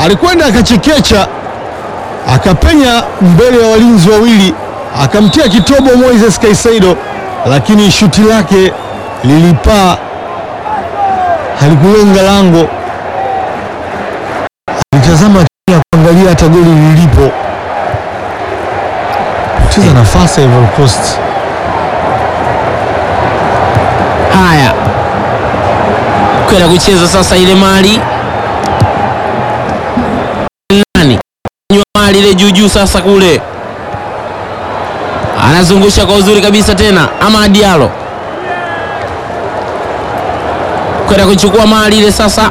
alikwenda akachekecha, akapenya mbele ya walinzi wawili, akamtia kitobo Moises Caicedo, lakini shuti lake lilipaa, halikulenga lango. Alitazama chini kuangalia hata goli lilipo, cheza nafasi ya Ivory Coast. Haya, kwenda kucheza sasa ile mali nani nywa mali ile juu juu, sasa kule anazungusha kwa uzuri kabisa tena, ama Diallo kwenda kuchukua mali ile sasa,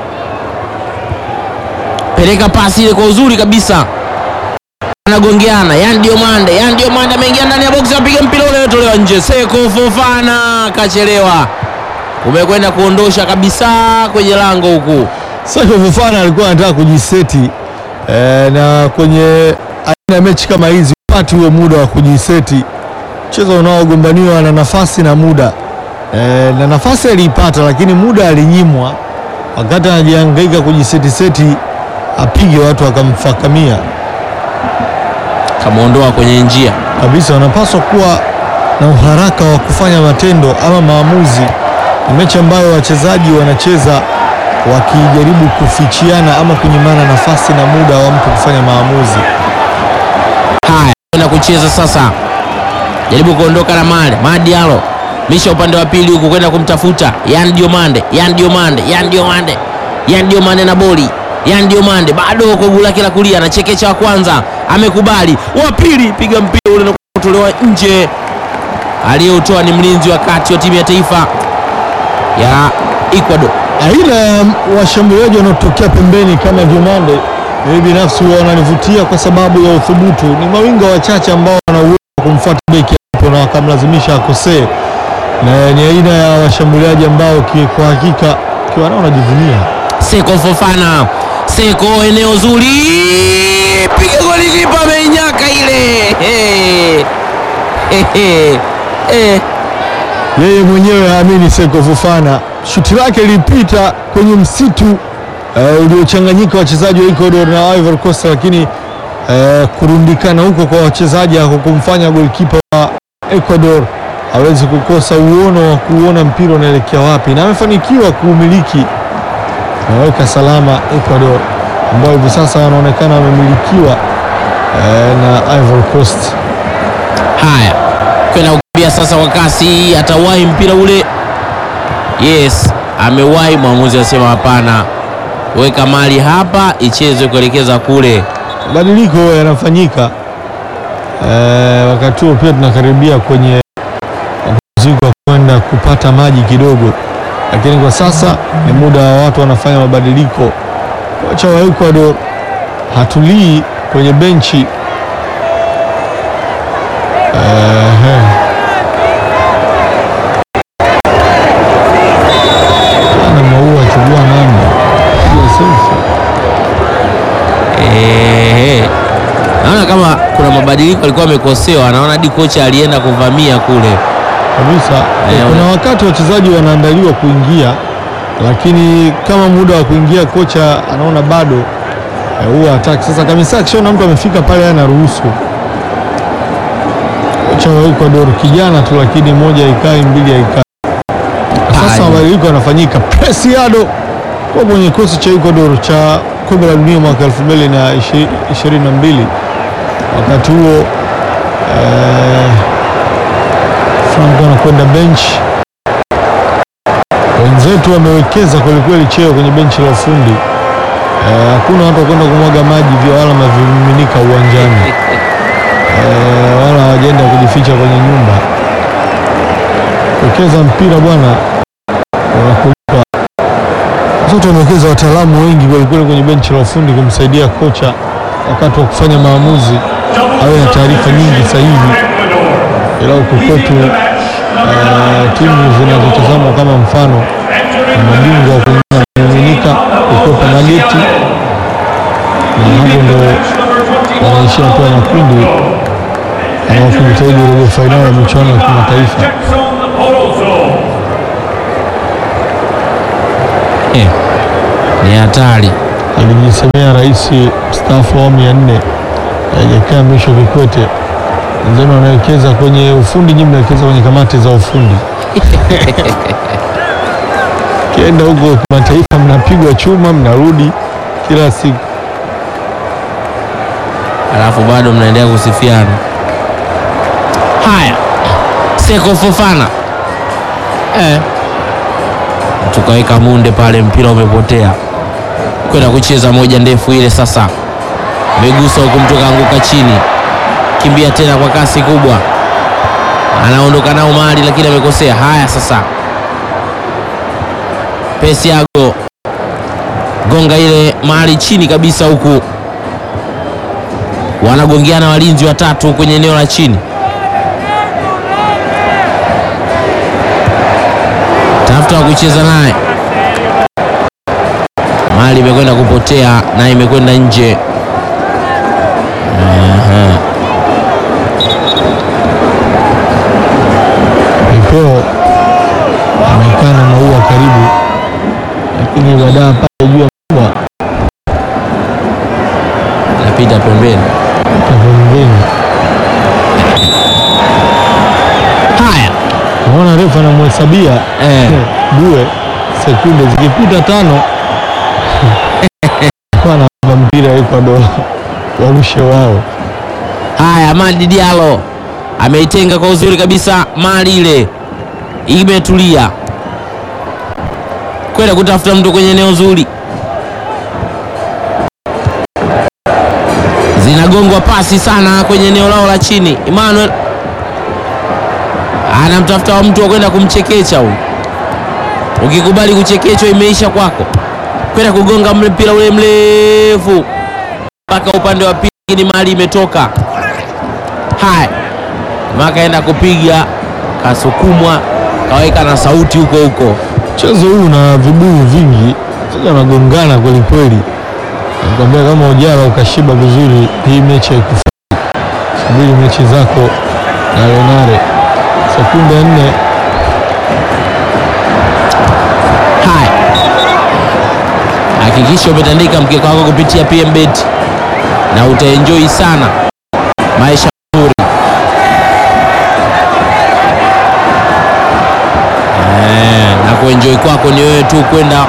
peleka pasi ile kwa uzuri kabisa, anagongeana Yan Diomande. Yan Diomande ameingia ndani ya box, apiga mpira ule tolewa nje. Seko Fofana kachelewa, umekwenda kuondosha kabisa kwenye lango huku. Seko Fofana alikuwa anataka kujiseti eh, na kwenye aina ya mechi kama hizi upati huo muda wa kujiseti. Mchezo unaogombaniwa na nafasi na muda eh, na nafasi aliipata, lakini muda alinyimwa. Wakati anajihangaika kujisetiseti, apige watu akamfakamia Kamwondoa kwenye njia. kabisa. Wanapaswa kuwa na uharaka wa kufanya matendo ama maamuzi. Ni mechi ambayo wachezaji wanacheza wakijaribu kufichiana ama kunyimana nafasi na muda wa mtu kufanya maamuzi. Haya, kwenda kucheza sasa, jaribu kuondoka na mali Madialo misha upande wa pili huku kwenda kumtafuta Yan Diomande, Yan Diomande, Yan Diomande, Yan Diomande na boli Yan Diomande bado kwa guu lake la kulia, anachekecha wa kwanza, amekubali wa pili, piga mpira ule na kutolewa nje. Aliyeutoa ni mlinzi wa kati wa timu ya taifa ya Ecuador. Aina ya washambuliaji wanaotokea pembeni kama Diomande, mimi binafsi huwa wananivutia kwa sababu ya uthubutu. Ni mawinga wachache ambao wana uwezo wa kumfuata beki hapo na wakamlazimisha akosee, na ni aina ya washambuliaji ambao ki- kwa hakika ukiwa nao unajivunia. Seko Fofana, Seko eneo zuri, piga goli, kipa ameinyaka ile. Hey. Hey, hey. Hey. Yeye mwenyewe haamini Seko Fofana, shuti lake lilipita kwenye msitu eh, uliochanganyika wachezaji wa Ecuador na Ivory Coast, lakini eh, kurundikana huko kwa wachezaji hakukumfanya golikipa wa Ecuador hawezi kukosa uono wa kuona mpira unaelekea wapi, na amefanikiwa kuumiliki, ameweka salama Ecuador ambao hivi sasa wanaonekana wamemilikiwa eh, na Ivory Coast. Haya, kwenda kukimbia sasa kwa kasi, atawahi mpira ule. Yes, amewahi. Mwamuzi asema hapana, weka mali hapa ichezwe kuelekeza kule. Mabadiliko yanafanyika eh, wakati huo pia tunakaribia kwenye mapumziko ya kwenda kupata maji kidogo, lakini kwa sasa ni muda wa watu wanafanya mabadiliko. Kocha wa Ecuador hatulii kwenye benchi Ehe. Ana maua chukua namba piga selfie. Ehe. Naona kama kuna mabadiliko alikuwa amekosewa, anaona hadi kocha alienda kuvamia kule. kabisa. Eh, Kuna una- wakati wachezaji wanaandaliwa kuingia, lakini kama muda wa kuingia kocha anaona bado eh, huwa hataki. Sasa kamisa akishaona mtu amefika pale, anaruhusu. Kocha wa Ecuador kijana tu, lakini moja ikai mbili haikai. Sasa Haya. mabadiliko yanafanyika. Preciado kwa kwenye kikosi cha Ecuador cha kombe la dunia mwaka 2022 wakati huo eh, Franco anakwenda bench. Wenzetu wamewekeza kwelikweli cheo kwenye benchi la ufundi. Eh, Hakuna watu wakwenda kumwaga maji vya wala mavimiminika uwanjani eh, wala hawajaenda kujificha kwenye nyumba. Wekeza mpira bwana, unakulipa. Sote wamewekeza wataalamu wengi kwelikweli kwenye benchi la ufundi kumsaidia kocha wakati wa kufanya maamuzi, awe na taarifa nyingi sahihi ila huku kwetu eh, timu zinazotazamwa kama mfano ni mabingwa wa kuingia kumiminika kukwepa mageti, na hapo ndo wanaishia hatua ya makundi ama wakijitahidi robo fainali ya michuano ya kimataifa. Eh, ni hatari. alijisemea rais mstaafu wa awamu ya nne Jakaya Mrisho Kikwete, wenzenu wanawekeza kwenye ufundi, nyinyi mnawekeza kwenye kamati za ufundi. Kienda huko kimataifa, mnapigwa chuma, mnarudi kila siku. alafu bado mnaendelea kusifiana. Haya, Seko Fofana eh, tukaweka munde pale, mpira umepotea kwenda kucheza moja ndefu ile. Sasa amegusa huku, mtu kaanguka chini, kimbia tena kwa kasi kubwa, anaondoka nao mali, lakini amekosea. Haya, sasa Pesiago gonga ile mali chini kabisa huku wanagongeana walinzi watatu kwenye eneo la chini. Tafuta wa kucheza naye, mali imekwenda kupotea na imekwenda nje. Aha. Vipeo amekaa na maua karibu, lakini baadaye pale juu ya maua Napita pembeni. pembeni, Haya, naona refa anamhesabia eh, Due sekunde zikipita tano anaomba mpira Ecuador warushe wao. haya, Amadi Diallo ameitenga kwa uzuri kabisa, mali ile imetulia kwenda kutafuta mtu kwenye eneo zuri, zinagongwa pasi sana kwenye eneo lao la chini. Emmanuel anamtafuta wa mtu wa kwenda kumchekecha huyu. Ukikubali kuchekechwa, imeisha kwako, kwenda kugonga mle mpira ule mrefu mpaka upande wa pili, lakini mali imetoka. Haya, makaenda kupiga, kasukumwa, kaweka na sauti huko huko. Mchezo huu una vibuyu vingi, sasa wanagongana kweli kweli. Nakwambia kama ujala ukashiba vizuri, hii mechi haikufai. Subiri mechi zako na Renare, sekunde nne. Haya, hakikisha umetandika mkeka wako kupitia PMBet na utaenjoy sana maisha mazuri. Eh, na kuenjoy kwako ni wewe tu kwenda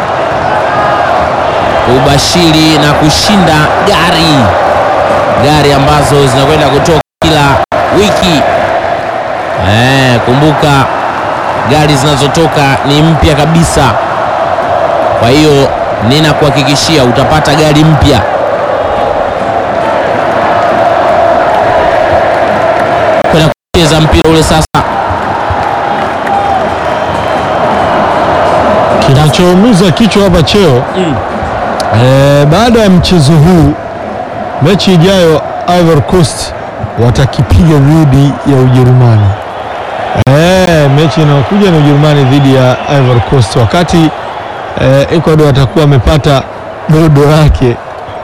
kubashiri na kushinda gari gari ambazo zinakwenda kutoka kila wiki. Eh, kumbuka gari zinazotoka ni mpya kabisa. Kwa hiyo ninakuhakikishia utapata gari mpya. Kwenda kucheza mpira ule sasa. Kinachoumiza kichwa hapa cheo eh, baada ya mchezo huu, mechi ijayo Ivory Coast watakipiga dhidi ya Ujerumani. Eh, mechi inayokuja ni Ujerumani dhidi ya Ivory Coast, wakati eh, Ecuador atakuwa amepata dodo lake.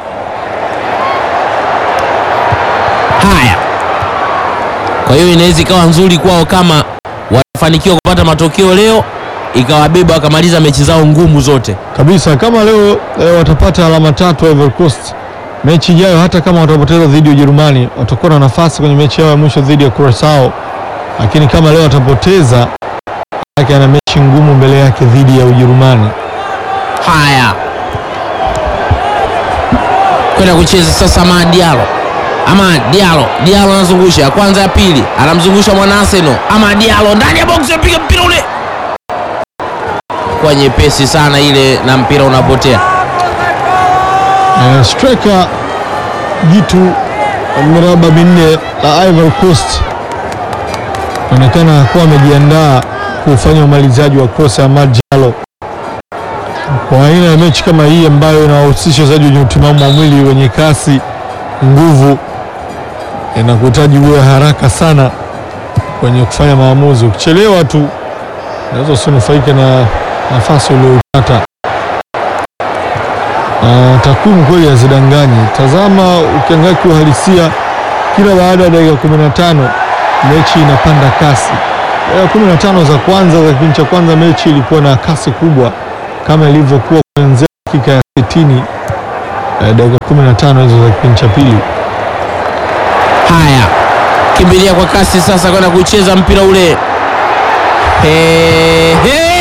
Haya, kwa hiyo inaweza ikawa nzuri kwao kama watafanikiwa kupata matokeo leo, ikawabeba wakamaliza mechi zao ngumu zote. kabisa kama leo eh, watapata alama tatu Ivory Coast, mechi ijayo hata kama watapoteza dhidi ya Ujerumani watakuwa na nafasi kwenye mechi yao ya mwisho dhidi ya Curacao, lakini kama leo watapoteza yake ana mechi ngumu mbele yake dhidi ya Ujerumani. Haya, kwenda kucheza sasa Ama Diallo. Ama Diallo, Diallo anazungusha ya kwanza, ya pili, anamzungusha mwana Arsenal. Ama Diallo ndani ya box, apiga mpira ule kwa nyepesi sana ile, na mpira unapotea. Eh, striker jitu wa miraba minne la Ivory Coast anaonekana kuwa amejiandaa kufanya umalizaji wa cross ya Amad Diallo. Kwa aina ya mechi kama hii ambayo inawahusisha wachezaji wenye utimamu wa mwili wenye kasi, nguvu, inakuhitaji uwe haraka sana kwenye kufanya maamuzi. Ukichelewa tu unaweza usinufaike na nafasi ulioipata. Na takwimu kweli hazidanganyi. Tazama, ukiangalia kiuhalisia, kila baada ya dakika 15 mechi inapanda kasi. Dakika 15 za kwanza za kipindi cha kwanza mechi ilikuwa na kasi kubwa kama ilivyokuwa kuanzia dakika ya 60 eh, dakika 15 hizo za kipindi cha pili. Haya, kimbilia kwa kasi sasa kwenda kucheza mpira ule. He, he.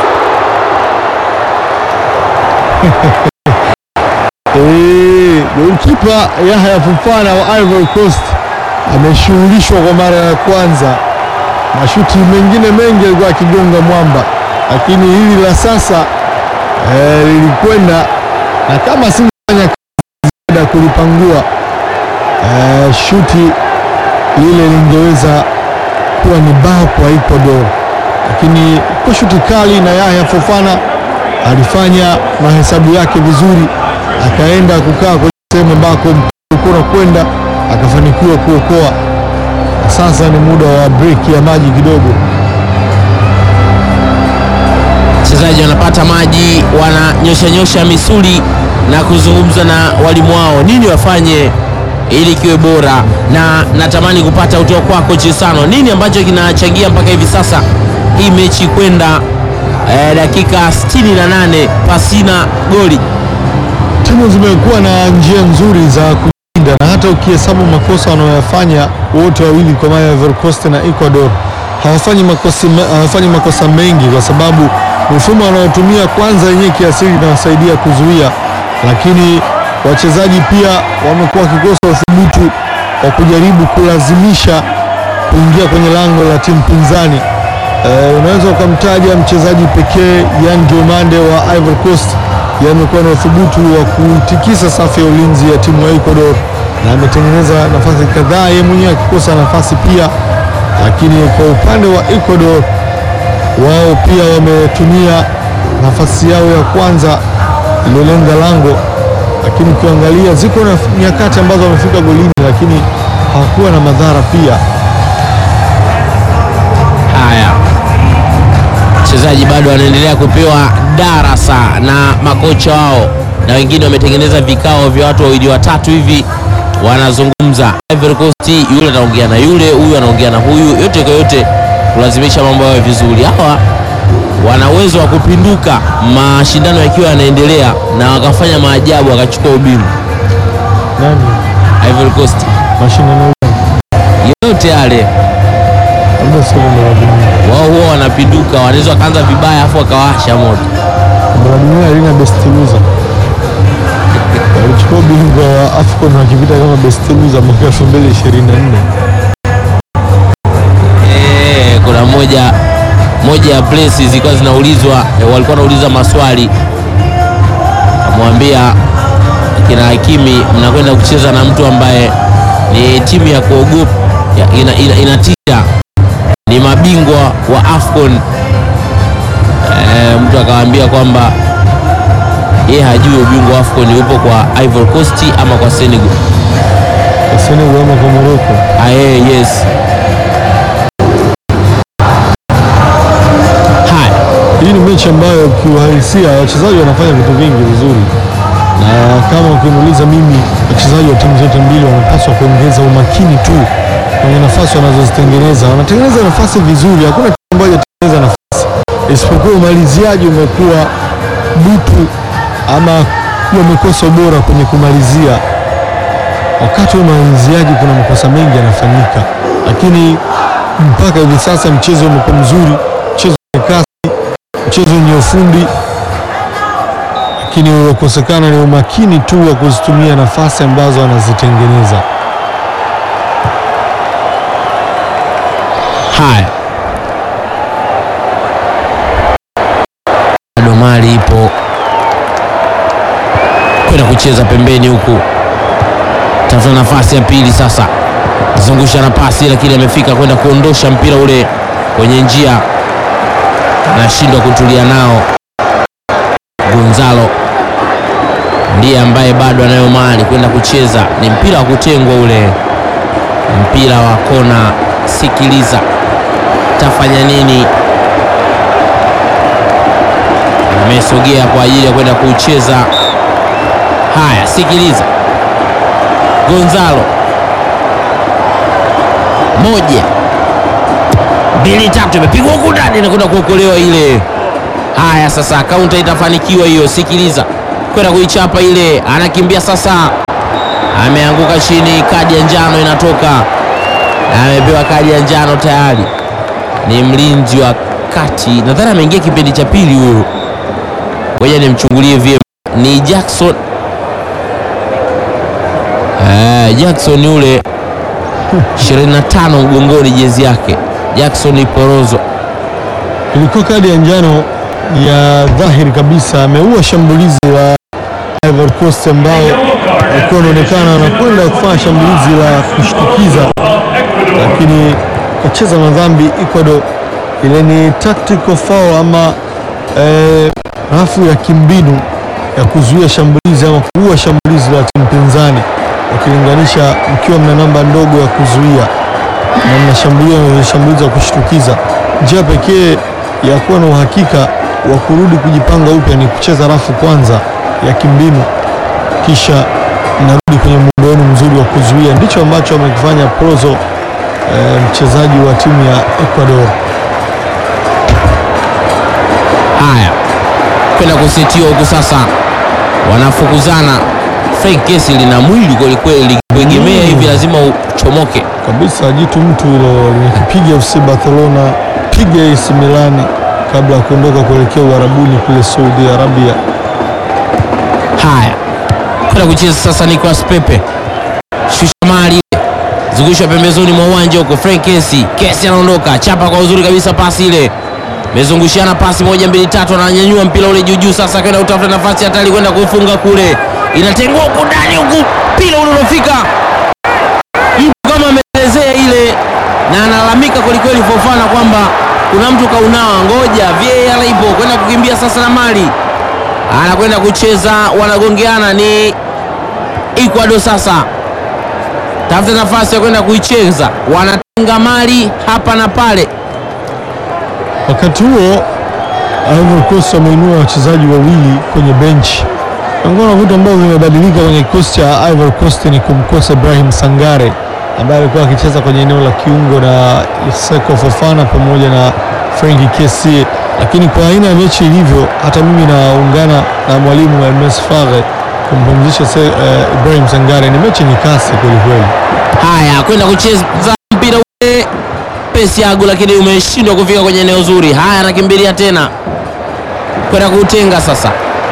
Eh, Golikipa Yahya Fofana wa Ivory Coast ameshughulishwa kwa mara ya kwanza. Mashuti mengine mengi alikuwa akigonga mwamba, lakini hili la sasa eh, lilikwenda na kama singefanya kazi ziada kulipangua eh, shuti lile lingeweza kuwa ni bao kwa Ecuador, lakini kwa shuti kali na Yahya Fofana alifanya mahesabu yake vizuri, akaenda kukaa kwenye sehemu ambako mpira ulikuwa unakwenda, akafanikiwa kuokoa. Na sasa ni muda wa break ya maji kidogo. Wachezaji wanapata maji, wananyosha nyosha misuli na kuzungumza na walimu wao nini wafanye ili kiwe bora, na natamani kupata kutoka kwako Chisano, nini ambacho kinachangia mpaka hivi sasa hii mechi kwenda eh, dakika 68 pasina goli. Timu zimekuwa na njia nzuri za kujilinda na hata ukihesabu makosa wanayoyafanya wote wawili, kwa maana Ivory Coast na Ecuador, hawafanyi makosa, hawafanyi makosa mengi, kwa sababu mifumo wanaotumia kwanza yenyewe kiasili inawasaidia kuzuia, lakini wachezaji pia wamekuwa wakikosa uthubutu wa kujaribu kulazimisha kuingia kwenye lango la timu pinzani. Eh, unaweza ukamtaja mchezaji pekee Yan Diomande wa Ivory Coast, yeye amekuwa na uthubutu wa kutikisa safu ya ulinzi ya timu ya Ecuador na ametengeneza nafasi kadhaa, yeye mwenyewe akikosa nafasi pia. Lakini kwa upande wa Ecuador, wao pia wametumia nafasi yao ya kwanza iliyolenga lango, lakini ukiangalia ziko na nyakati ambazo wamefika golini, lakini hawakuwa na madhara pia. Haya, wachezaji bado wanaendelea kupewa darasa na makocha wao, na wengine wametengeneza vikao vya watu wawili watatu hivi, wanazungumza. Ivory Coast, yule anaongea na yule, huyu anaongea na huyu, yote kwa yote kulazimisha mambo yawe vizuri. Hawa wana uwezo wa kupinduka mashindano yakiwa yanaendelea na wakafanya maajabu, wakachukua ubingwa. Nani Ivory Coast mashindano yote yale labda sio kombe la dunia. wao huwa wanapinduka, wanaweza wakaanza vibaya afu wakawasha moto. Kombe la dunia halina best loser. Walichukua ubingwa wa AFCON wakipita kama best loser mwaka 2024. Eh, kuna moja moja ya place zilikuwa zinaulizwa eh, walikuwa wanauliza maswali, amwambia kina Hakimi, mnakwenda kucheza na mtu ambaye ni timu ya kuogopa ya- ina, ina, inatisha, ni mabingwa wa AFCON. Eh, mtu akawaambia kwamba yeye hajui ubingwa wa AFCON upo kwa Ivory Coast ama kwa Senegal. Kwa Senegal ama kwa Morocco. Ah, eh, yes. Haya, Hii ni mechi ambayo kiuhalisia wachezaji wanafanya vitu vingi vizuri, na kama ukimuuliza mimi, wachezaji wa timu zote mbili wanapaswa kuongeza umakini tu kwenye nafasi wanazozitengeneza. Wanatengeneza nafasi vizuri, hakuna timu ambayo hajatengeneza nafasi, isipokuwa umaliziaji umekuwa butu ama wamekosa ubora kwenye kumalizia. Wakati wa umaliziaji kuna makosa mengi yanafanyika, lakini mpaka hivi sasa mchezo umekuwa mzuri, mchezo wenye kasi mchezo wenye ufundi, lakini uliokosekana ni umakini tu wa kuzitumia nafasi ambazo anazitengeneza. haya, bado mali ipo kwenda kucheza pembeni huku, tafuta nafasi ya pili sasa, zungusha na pasi, lakini amefika kwenda kuondosha mpira ule kwenye njia, anashindwa kutulia nao. Gonzalo ndiye ambaye bado anayo mali kwenda kucheza, ni mpira wa kutengwa ule, mpira wa kona. Sikiliza, tafanya nini? Amesogea kwa ajili ya kwenda kucheza. Haya, sikiliza, Gonzalo, moja mbili tatu, imepigwa huku ndani na kwenda kuokolewa ile. Haya, sasa kaunta itafanikiwa hiyo. Sikiliza, kwenda kuichapa ile, anakimbia sasa, ameanguka chini, kadi ya njano inatoka, amepewa kadi ya njano tayari. Ni mlinzi wa kati, nadhani ameingia kipindi cha pili huyo. Ngoja nimchungulie vyema, ni Jackson eh, Jackson yule 25 mgongoni, jezi yake Jackson Iporozo. Ilikuwa kadi ya njano ya dhahiri kabisa, ameua shambulizi la Ivory Coast ambao walikuwa wanaonekana wanakwenda kufanya shambulizi la kushtukiza, lakini kacheza madhambi Ecuador. Ile ni tactical foul ama eh, rafu ya kimbinu ya kuzuia shambulizi ama kuua shambulizi la timu pinzani, wakilinganisha mkiwa mna namba ndogo ya kuzuia na mnashambulia na shambulizi ya kushtukiza. Njia pekee ya kuwa na uhakika wa kurudi kujipanga upya ni kucheza rafu kwanza ya kimbinu, kisha mnarudi kwenye muundo wenu mzuri wa kuzuia. Ndicho ambacho amekifanya Prozo, eh, mchezaji wa timu ya Ecuador. Haya, kwenda kusetiwa huku sasa, wanafukuzana. Frank Kesi lina mwili kwelikweli, likikuegemea hivi lazima uchomoke. kabisa jitu mtu hilo limekipiga FC Barcelona, piga AC Milani kabla ya kuondoka kuelekea Uarabuni kule Saudi Arabia. Haya, kwenda kucheza sasa Nicolas Pepe, shusha mali ile, zungusha pembezoni mwa uwanja huko. Frank Kesi, Kesi anaondoka, chapa kwa uzuri kabisa, pasi ile mezungushiana pasi moja mbili tatu, ananyanyua mpira ule juu juu, sasa kwenda utafuta nafasi hatari kwenda kufunga kule, inatengua huku ndani huku, mpira ule unafika mtu kama ameelezea ile, na analalamika kwelikweli Fofana kwamba kuna mtu kaunawa. Ngoja VAR ipo kwenda kukimbia sasa na mali anakwenda kucheza, wanagongeana ni Ecuador sasa, tafuta nafasi ya kwenda kuicheza, wanatenga mali hapa na pale. Wakati huo Ivory Coast wameinua wachezaji wawili kwenye benchi. Miongoni mwa vitu ambavyo vimebadilika kwenye kikosi cha Ivory Coast ni kumkosa Ibrahim Sangare ambaye alikuwa akicheza kwenye eneo la kiungo na Seko Fofana pamoja na Frenkie Kessie, lakini kwa aina ya mechi ilivyo, hata mimi naungana na mwalimu wa MS Faghe kumpumzisha se- eh, Ibrahim Sangare. Ni mechi yenye kasi kwelikweli. Haya, kwenda kucheza mpira ule Pesiago, lakini umeshindwa kufika kwenye eneo zuri. Haya, anakimbilia tena kwenda kuutenga sasa.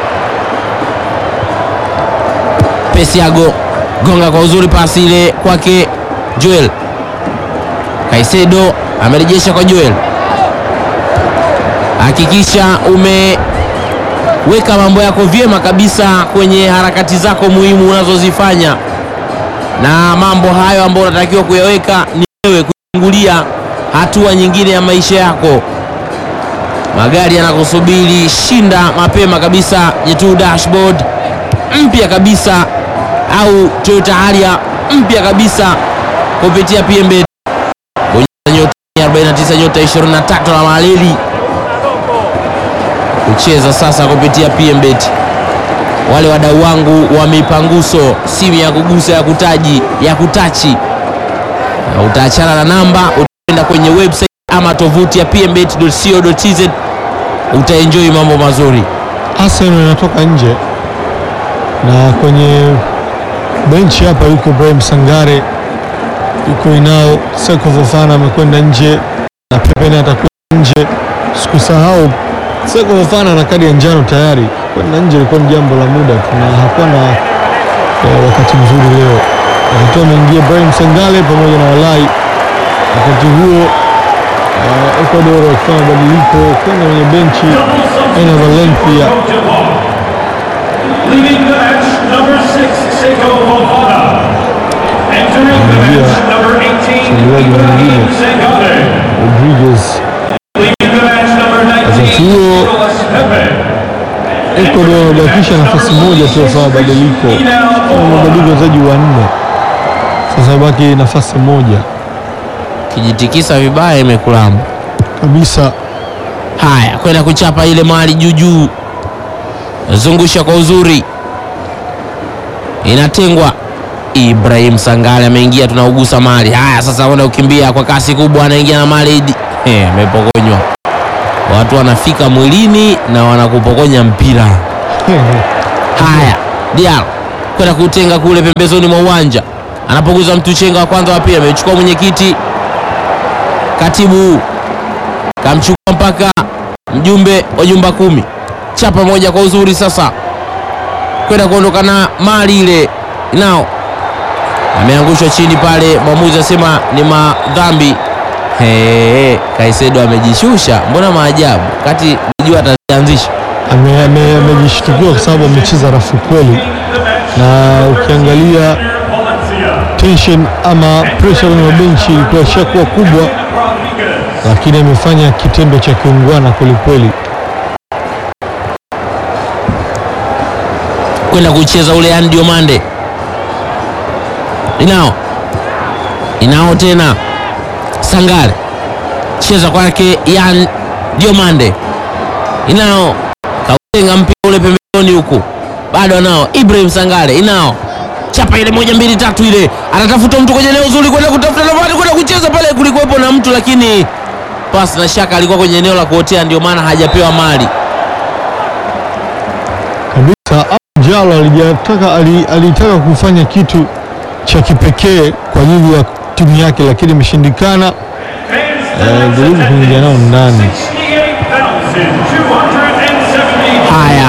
Pesiago gonga kwa uzuri, pasi ile kwake Joel Kaisedo, amerejesha kwa Joel. Hakikisha umeweka mambo yako vyema kabisa kwenye harakati zako muhimu unazozifanya na mambo hayo ambayo unatakiwa kuyaweka ni wewe kuchungulia hatua nyingine ya maisha yako. Magari yanakusubiri, shinda mapema kabisa Jetu dashboard mpya kabisa au Toyota Harrier mpya kabisa kupitia PMB. Bonyeza nyota 49 nyota 23 na maleli kucheza sasa kupitia PMBet. Wale wadau wangu wa mipanguso, simu ya kugusa ya kutaji ya kutachi, na utaachana na namba, utaenda kwenye website ama tovuti ya pmbet.co.tz, utaenjoy mambo mazuri. Arsenal inatoka nje na kwenye benchi hapa yuko Ibrahim Sangare, yuko Inao, Seko Fofana amekwenda nje na Pepe naye atakuwa nje. Sikusahau Seko Fofana na kadi ya njano tayari, kwenda nje ilikuwa ni jambo la muda tu na hakuwa na eh, wakati mzuri leo. Wakati huo ameingia Ibrahim Sangare pamoja na Walai. Wakati huo eh, Ecuador wakifanya mabadiliko kwenda kwenye benchi aina Valencia Leaving the bench, number six, Seiko Fofana. Entering the bench, number 18, Ibrahim Sangare. Rodriguez Leaving the bench, number 19, Wakati huo Nicolas Pepe. Ecuador wamebakisha nafasi moja tu ya kufanya mabadiliko, Kama mabadiliko wachezaji wanne, sasa baki nafasi moja Kijitikisa vibaya imekulamba. kabisa. Haya, kwenda kuchapa ile mali juu juu, zungusha kwa uzuri, inatengwa. Ibrahim Sangale ameingia, tunaugusa mali. Haya, sasa kwenda kukimbia kwa kasi kubwa, anaingia na mali di- Eh, amepokonywa. Watu wanafika mwilini na wanakupokonya mpira. Haya, Diallo kwenda kutenga kule pembezoni mwa uwanja, anapoguza mtu chenga wa kwanza, wa pili amechukua mwenyekiti, katibu kamchukua mpaka mjumbe wa nyumba kumi, chapa moja kwa uzuri, sasa kwenda kuondoka na mali ile nao ameangushwa chini pale, mwamuzi asema ni madhambi. He, Kaisedo amejishusha, mbona maajabu kati jua ataanzisha Ame- ame- amejishtukiwa kwa sababu amecheza rafu kweli, na ukiangalia tension ama pressure kwenye mabenchi ilikuwa ishakuwa kubwa, lakini amefanya kitendo cha kiungwana kwelikweli. kwenda kucheza ule Andy Diomande. Inao inao tena Sangare cheza kwake Yan Diomande, inao kautenga mpira ule pembezoni huku, bado anao Ibrahim Sangare, inao chapa ile moja mbili tatu ile, anatafuta mtu kwenye eneo zuri kwenda kutafuta nafasi kwenda kucheza pale, kulikuwepo na mtu lakini pasi na shaka alikuwa kwenye eneo la kuotea, ndio maana hajapewa mali. kabisa. Jalo alijataka ali- alitaka kufanya kitu cha kipekee kwa ajili ya timu yake, lakini imeshindikana. Eh, jaribu kuingia nao ndani. Haya,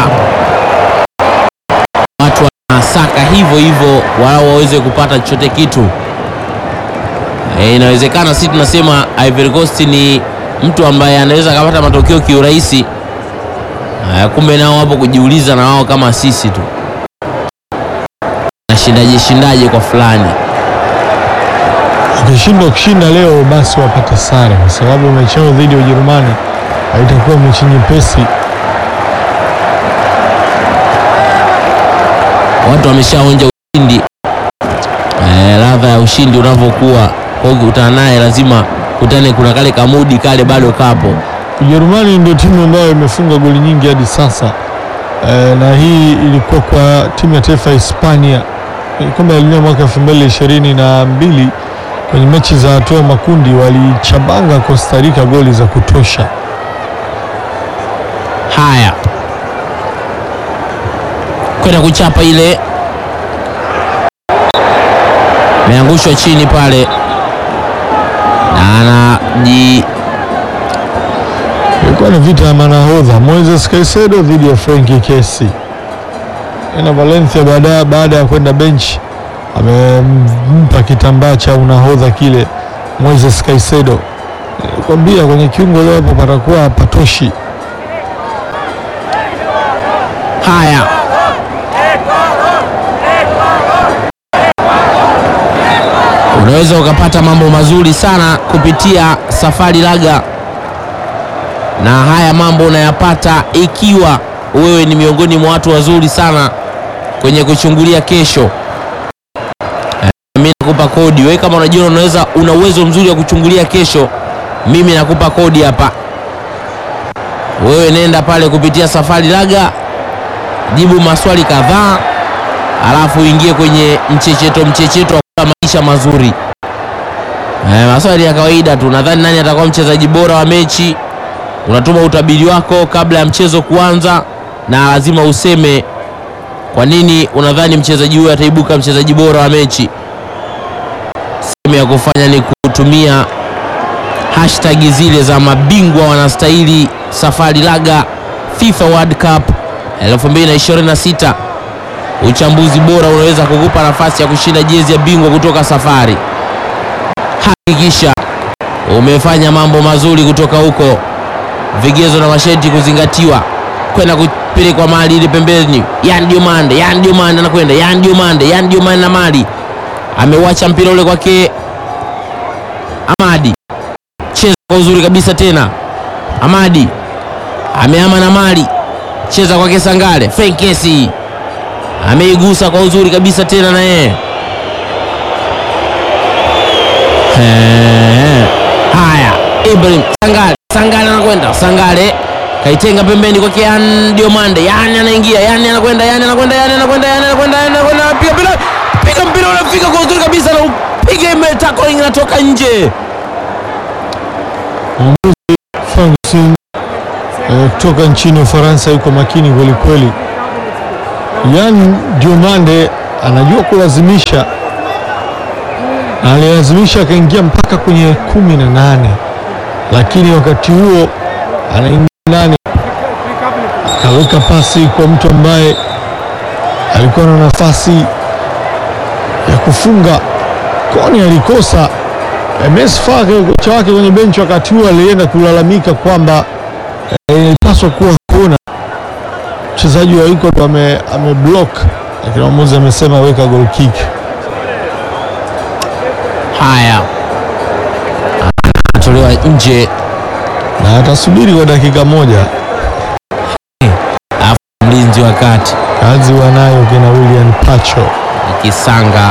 watu wanasaka hivyo hivyo walau waweze kupata chochote kitu. E, inawezekana si tunasema Ivory Coast ni mtu ambaye anaweza akapata matokeo kiurahisi. Haya, kumbe nao wapo kujiuliza na wao kama sisi tu, nashindaje shindaje kwa fulani. Ukishindwa kushinda leo, basi wapate sare, kwa sababu mechi yao dhidi ya Ujerumani haitakuwa mechi nyepesi. Watu wameshaonja ushindi e, ladha ya ushindi unavyokuwa kwa hiyo ukikutana naye lazima kutane, kuna kale kamudi kale bado kapo. Ujerumani ndio timu ambayo imefunga goli nyingi hadi sasa e, na hii ilikuwa kwa timu ya taifa ya Hispania kwenye kombe la dunia mwaka elfu mbili ishirini na mbili kwenye mechi za hatua ya makundi walichabanga Costa Rica goli za kutosha. Haya, kwenda kuchapa ile, ameangushwa chini pale na anaji Ilikuwa ni vita ya manahodha Moises Caicedo dhidi ya Frenkie Kessié. Na Valencia baada baada ya kwenda bench amempa kitambaa cha unahodha kile Moises Caicedo. Nilikwambia kwenye kiungo leo hapo patakuwa hapatoshi. haya unaweza ukapata mambo mazuri sana kupitia Safari Laga, na haya mambo unayapata ikiwa wewe ni miongoni mwa watu wazuri sana kwenye kuchungulia kesho. Eh, Mimi nakupa kodi wewe, kama unajua unaweza una uwezo mzuri wa kuchungulia kesho, mimi nakupa kodi hapa. Wewe nenda pale kupitia Safari Laga, jibu maswali kadhaa, alafu uingie kwenye mchecheto mchecheto wa kula maisha mazuri. Eh, maswali ya kawaida tu. Nadhani nani atakuwa mchezaji bora wa mechi, unatuma utabiri wako kabla ya mchezo kuanza, na lazima useme kwa nini unadhani mchezaji huyo ataibuka mchezaji bora wa mechi. Sehemu ya kufanya ni kutumia hashtag zile za mabingwa wanastahili Safari Laga FIFA World Cup 2026. Uchambuzi bora unaweza kukupa nafasi ya kushinda jezi ya bingwa kutoka Safari. Hakikisha umefanya mambo mazuri kutoka huko, vigezo na masharti kuzingatiwa, kwenda kupelekwa mali ile pembeni. Yan Diomande, Yan Diomande anakwenda, Yan Diomande, Yan Diomande na mali ameuacha mpira ule kwake Amadi, cheza kwa uzuri kabisa tena. Amadi ameama na mali, cheza kwake Sangale. Fenkesi ameigusa kwa uzuri kabisa tena na yeye Eh, haya, Ibrahim Sangale, Sangale anakwenda, Sangale kaitenga pembeni kwake Yan Diomande, yani anaingia, yani anakwenda, yani anakwenda, yani anakwenda, yani anakwenda, yani anakwenda, piga mpira, piga mpira unafika kwa uzuri kabisa na upiga imetako inatoka nje. Ferguson eh, kutoka nchini Ufaransa yuko makini kweli kweli. Yan Diomande anajua kulazimisha, na alilazimisha akaingia mpaka kwenye kumi na nane, lakini wakati huo anaingia ndani akaweka pasi kwa mtu ambaye alikuwa na nafasi ya kufunga. Koni alikosa. MS Fake kocha wake kwenye benchi wakati huo alienda kulalamika kwamba eh, ilipaswa kuwa kona, mchezaji wa yuko ame, ame block, lakini mwamuzi amesema weka goal kick. Haya, anatolewa nje, na atasubiri kwa dakika moja. alafu mlinzi wa kati Kazi wanayo kina William Pacho. Kisanga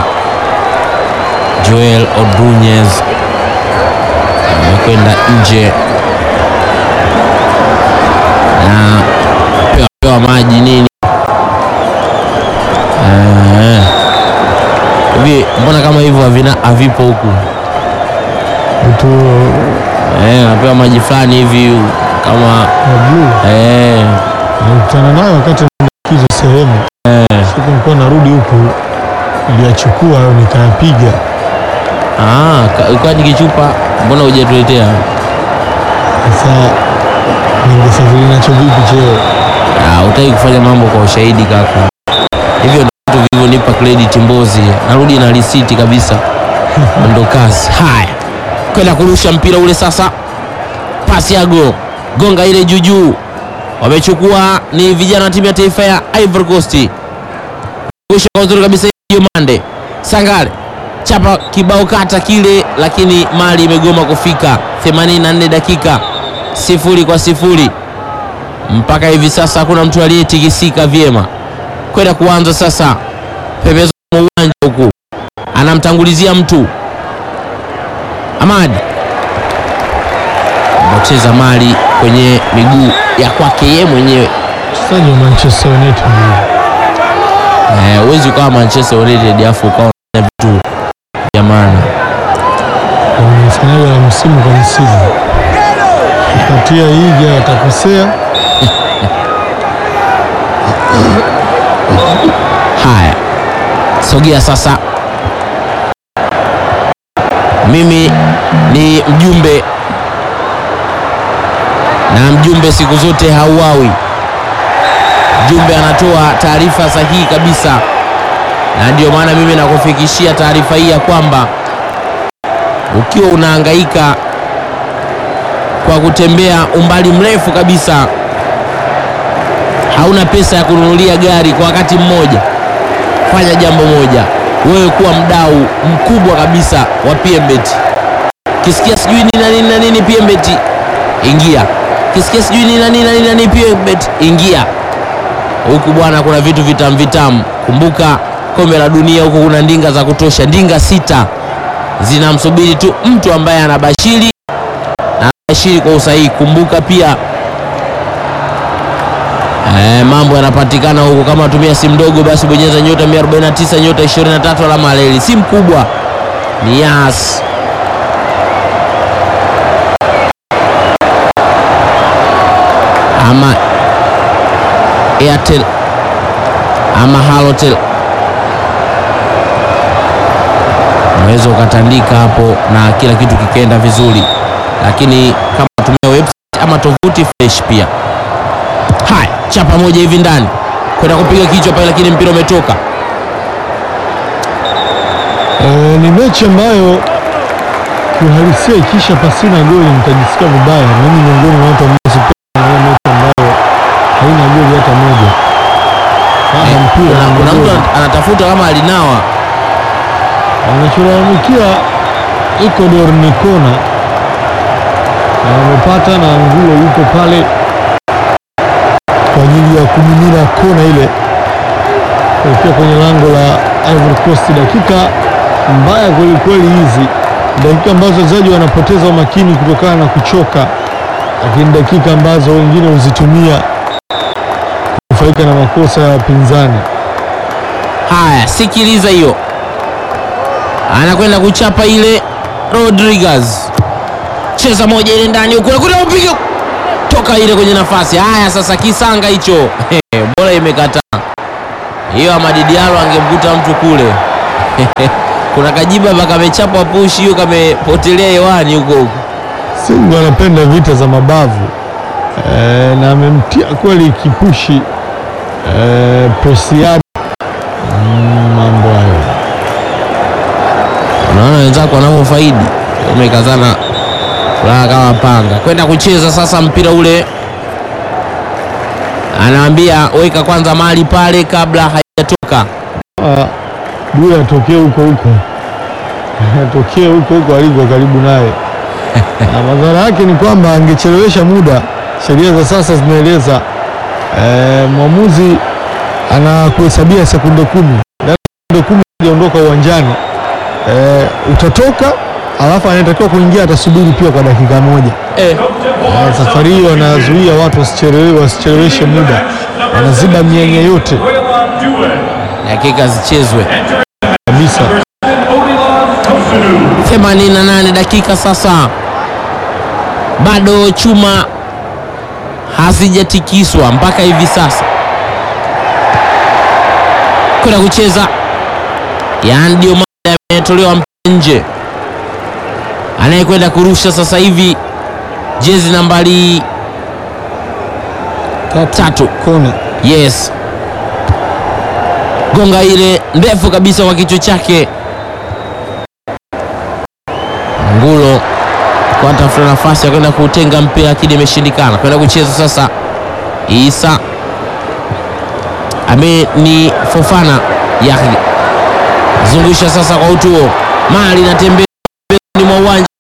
Joel Odunez amekwenda nje na pewa, pewa maji nini Eh, hivi mbona kama hivyo havina havipo huku Mtu eh, napewa maji fulani hivi kama wa blue eh, nilikutana nayo wakati kizo sehemu eh. siku nilikuwa narudi huku, niliyachukua hayo nikayapiga. Ah, ka- kwani kichupa mbona hujatuletea? Sasa ningesafiri nacho vipi cheo? Ah, utaki kufanya mambo kwa ushahidi kaka. Hivyo ndio vitu vilivyonipa credit Mbozi. Narudi na risiti kabisa. Ndo kazi. Haya. Kwenda kurusha mpira ule sasa. Pasi ya go. Gonga ile juu juu. Wamechukua ni vijana wa timu ya taifa ya Ivory Coast. Kurusha kwa uzuri kabisa Jomande. Sangare. Chapa kibao kata kile lakini mali imegoma kufika. 84 dakika. Sifuri kwa sifuri mpaka hivi sasa hakuna mtu aliyetikisika vyema kwenda kuanza sasa pembezoni mwa uwanja huku anamtangulizia mtu Amadi anacheza mali kwenye miguu ya kwake yeye mwenyewe Mchezaji wa Manchester United Eh, huwezi ukawa Manchester United afu ukawa unafanya vitu vya maana wamefanyaga na msimu kwa msimu, katia hija atakosea. Haya, sogea sasa. Mimi ni mjumbe na mjumbe siku zote hauawi. Mjumbe anatoa taarifa sahihi kabisa, na ndio maana mimi nakufikishia taarifa hii ya kwamba ukiwa unahangaika kwa kutembea umbali mrefu kabisa hauna pesa ya kununulia gari kwa wakati mmoja, fanya jambo moja, wewe kuwa mdau mkubwa kabisa wa PMBet. Kisikia sijui nini na nini na nini PMBet, ingia. Kisikia sijui nini na nini na nini na nini PMBet, ingia huku bwana, kuna vitu vitamu vitamu. Kumbuka kombe la dunia huku kuna ndinga za kutosha, ndinga sita zinamsubiri tu mtu ambaye anabashiri na anabashiri kwa usahihi. Kumbuka pia Eh, mambo yanapatikana huku. Kama tumia simu ndogo, basi bonyeza nyota 149 nyota 23 alama ya reli. Simu kubwa ni Yas. ama Airtel ama Halotel, unaweza ukatandika hapo na kila kitu kikaenda vizuri, lakini kama tumia website ama tovuti fresh pia Haya, chapa moja hivi ndani kwenda kupiga kichwa pale, lakini mpira umetoka. Eh, ni mechi ambayo kiuhalisia ikisha pasina goli nitajisikia vibaya. Mimi miongoni mwa watu ambao sipendi mechi ambayo haina goli hata moja. Kama Eh, mpira kuna- una Kuna mtu goli. ana- anatafuta kama alinawa Wanacholalamikia Ecuador ni kona na wamepata, na Angulo yuko pale kwa ajili ya kumimina kona ile kuelekea kwenye lango la Ivory Coast. Dakika mbaya kwelikweli hizi, dakika ambazo wachezaji wanapoteza umakini kutokana na kuchoka, lakini dakika ambazo wengine huzitumia kufaika na makosa ya wapinzani. haya. Sikiliza hiyo, anakwenda kuchapa ile. Rodriguez cheza moja ile ndani huko, kuna upiga toka ile kwenye nafasi. Haya sasa, kisanga hicho bora imekataa, hiyo Amadi Diallo angemkuta mtu kule kuna kajiba hapa kamechapwa pushi hiyo kamepotelea hewani huko huko. Simba anapenda vita za mabavu e, na amemtia kweli kipushi e, Preciado mm, mambo hayo Unaona wenzako wanavyofaidi, umekazana furaha kama panga kwenda kucheza sasa. Mpira ule anaambia weka kwanza mali pale kabla haijatoka. Ah, Due atokee huko huko atokee huko huko aliko karibu naye na madhara yake ni kwamba angechelewesha muda. Sheria za sasa zinaeleza eh, mwamuzi anakuhesabia sekunde kumi, Ndani ya sekunde kumi aondoka uwanjani eh, utatoka, alafu anayetakiwa kuingia atasubiri pia kwa dakika moja. Eh, Eh, safari hiyo wanazuia watu wasicheleweshe wasicheleweshe muda, wanaziba mianya yote Waylon Due. dakika zichezwe kabisa. Odilon Kosunu. 88 dakika sasa, bado chuma hazijatikiswa mpaka hivi sasa. Kwenda kucheza Yan Diomande ametolewa mpira nje, anayekwenda kurusha sasa hivi jezi nambari tatu. Kona Yes, gonga ile ndefu kabisa kwa kichwa chake. Ngulo kwa tafuta nafasi ya kwenda kutenga mpira lakini imeshindikana. Kwenda kucheza sasa, Isa ame ni Fofana Yahya zungusha sasa kwa utuo, mali inatembea pembeni mwa uwanja